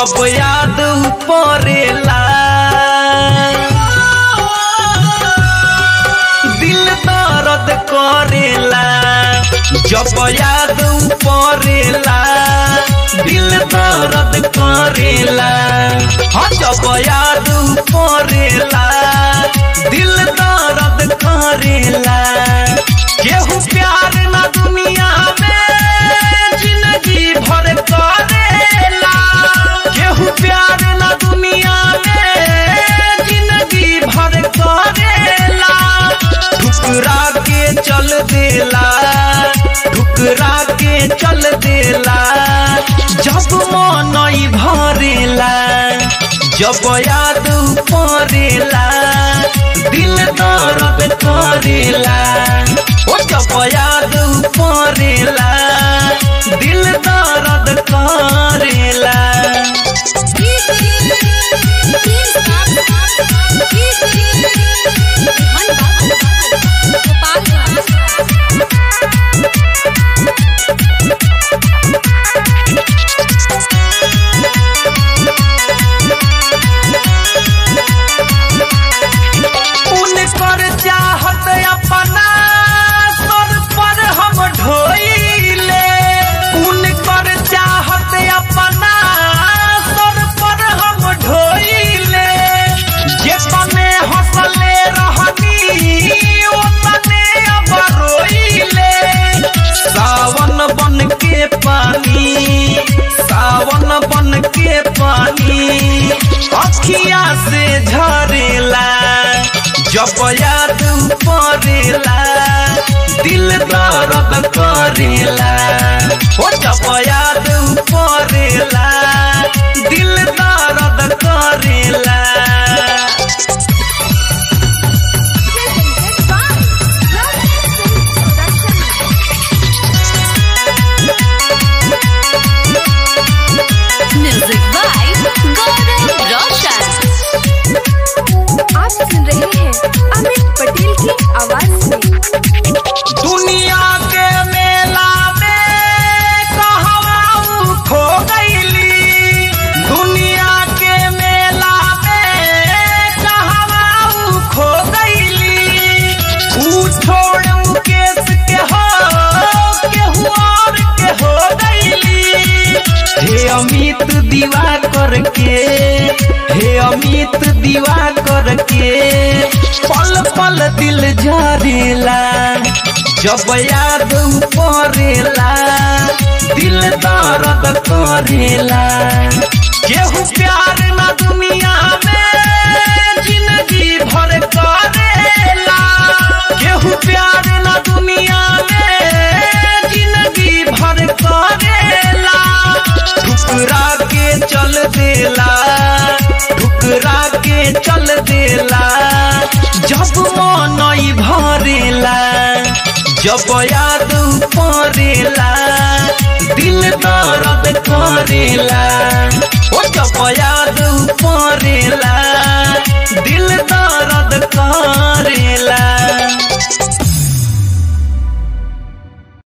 जब याद पड़ेला दिल दर्द करेला जब याद पड़ेला दिल दर्द करेला हाँ जब याद पड़ेला दिल दर्द करेला केहू प्यार ना दुनिया में जिंदगी भर करेला केहू प्यार ना दुनिया में जिंदगी भर करेला ठुकरा के चल देला ठुकरा के चल देला जब मन ई भरेला जब याद पड़ेला दिल दर्द करेला ओ जब याद पड़ेला दिल दर्द करेला उनकर चाहत अपना सर पर हम ढोइले उनकर चाहत अपना सर पर हम ढोइले जे तने हंसले रहनी ओ तने अब रोइले सावन बन के पानी सावन बन के पानी अखिया से झरेला जब याद पड़ेला दिल दर्द करेला ओ जब याद पड़ेला दिल दर्द करेला म्यूजिक बाय गौरव रोशन आप सुन रहे हैं अमित पटेल की आवाज में दुनिया के मेला में कहवा ऊ खो गईली दुनिया के मेला में कहवा ऊ खो गईली ऊ छोड़ मुकेश के हो केहू और के हो गईली हे अमित दीवा करके हे अमित दीवा करके पल पल दिल झरेला जब याद पड़ेला दिल दर्द करेला केहू प्यार ना दुनिया में जिंदगी भर करेला केहू प्यार ना दुनिया में जिंदगी भर करेला ठुकरा के चल देला ठुकरा के चल देला जब मन ई भरेला जब याद पड़ेला दिल दर्द करेला ओ जब याद पड़ेला